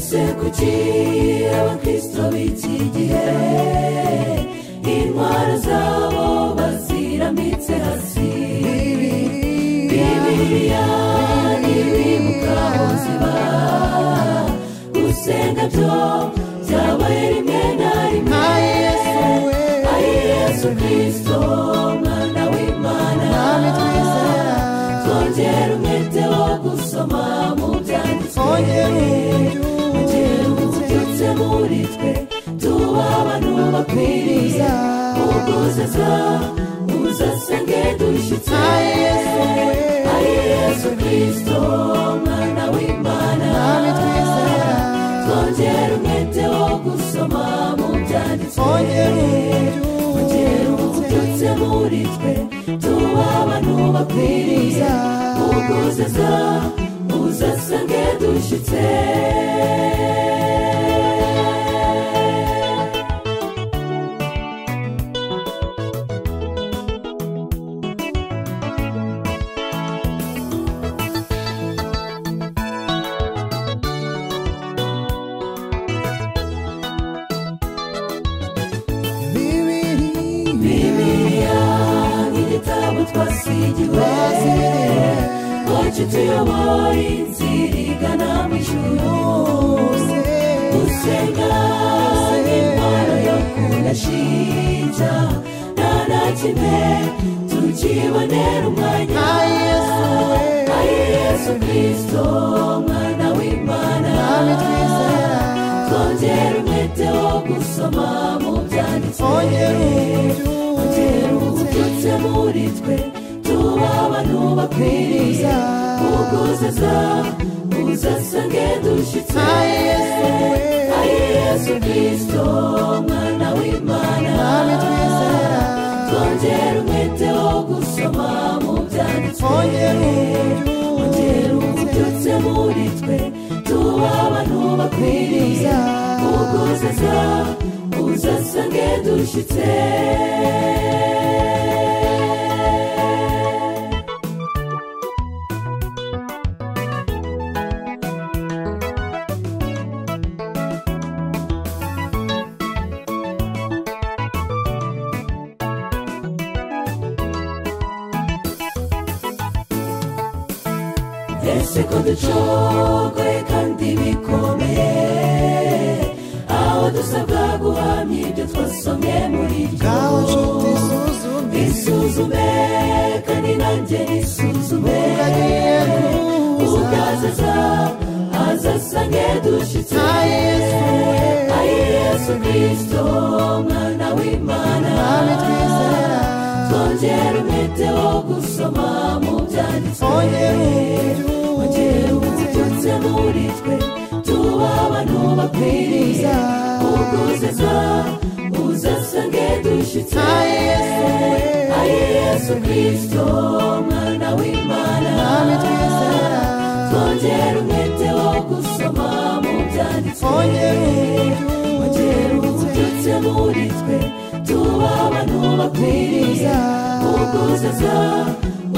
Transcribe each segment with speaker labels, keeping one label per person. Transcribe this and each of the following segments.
Speaker 1: Persecuti abakristo b'iki gihe intwaro zabo bazirambitse hasi bibiliya ntibimuka ubuzima gusenga byo byabaye rimwe na rimwe ari yesu kirisito umwana w'imana
Speaker 2: Mwami twizera.
Speaker 1: twongera umwete wo gusoma mu byanditswe
Speaker 2: Twongera uburyo.
Speaker 1: ongera ububyutse muri twe tuba abantu bakwiriye uguzaza uzasenge dushyitse
Speaker 2: Na Yesu we.
Speaker 1: ari yesu kirisito umwana w'imana
Speaker 2: Mwami twizera.
Speaker 1: twongera umwete wo gusoma mu byanditswe
Speaker 2: Twongera uburyo.
Speaker 1: ongera ububyutse muri twe tuba abantu bakwiriye uguzaza uzasenge dushyitse
Speaker 2: bibiri
Speaker 1: bibiliya nk'igitabo twasigiwe ngo kituyobore inzira igana mu ijuru gusenga n'intwaro yo kudashinja nta na kimwe tukibonera umwanya
Speaker 2: na yesu we
Speaker 1: ari yesu kirisito umwana w'imana
Speaker 2: Mwami twizera
Speaker 1: twongera umwete wo gusoma mu byanditswe
Speaker 2: twongera uburyo
Speaker 1: ongera ububyutse muri twe tuba abantu bakwiriye uguzaza uzasange dushyitse
Speaker 2: na yesu we
Speaker 1: ari yesu kirisito umwana w'imana
Speaker 2: Mwami twizera
Speaker 1: twongera umwete wo gusoma mu byanditswe
Speaker 2: twongera uburyo
Speaker 1: ongera ububyutse muri twe tuba abantu bakwiriye uguzaza uzasange dushyitse ese ko ducogoye kandi bikomeye aho dusabwa guhamya ibyo twasomye muri ryo
Speaker 2: ngaho nshuti suzume
Speaker 1: isuzume kandi nanjye nisuzume
Speaker 2: agiye kuza
Speaker 1: ugazaza azasange dushyitse
Speaker 2: na yesu we
Speaker 1: ari yesu kirisito umwana w'imana
Speaker 2: Mwami twizera
Speaker 1: twongera umwete wo gusoma mu byanditswe
Speaker 2: twongera uburyo
Speaker 1: ongera ububyutse muri twe tuba abantu bakwiriye uguzaza uzasange dushyitse
Speaker 2: na yesu we
Speaker 1: ari yesu kirisito umwana w'imana
Speaker 2: Mwami twizera
Speaker 1: twongera umwete wo gusoma mu byanditswe
Speaker 2: twongera uburyo
Speaker 1: ongera ububyutse muri twe tuba abantu bakwiriye uguzaza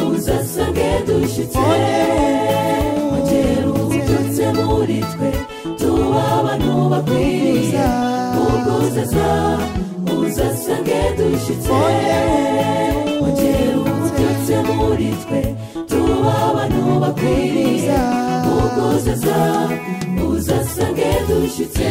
Speaker 1: uzasange dushyitse ongera ububyutse muri twe tuba abantu bakwiriye uguzaza uzasange dushyitse ongera ububyutse muri twe tuba abantu bakwiriye uguzaza uzasange dushyitse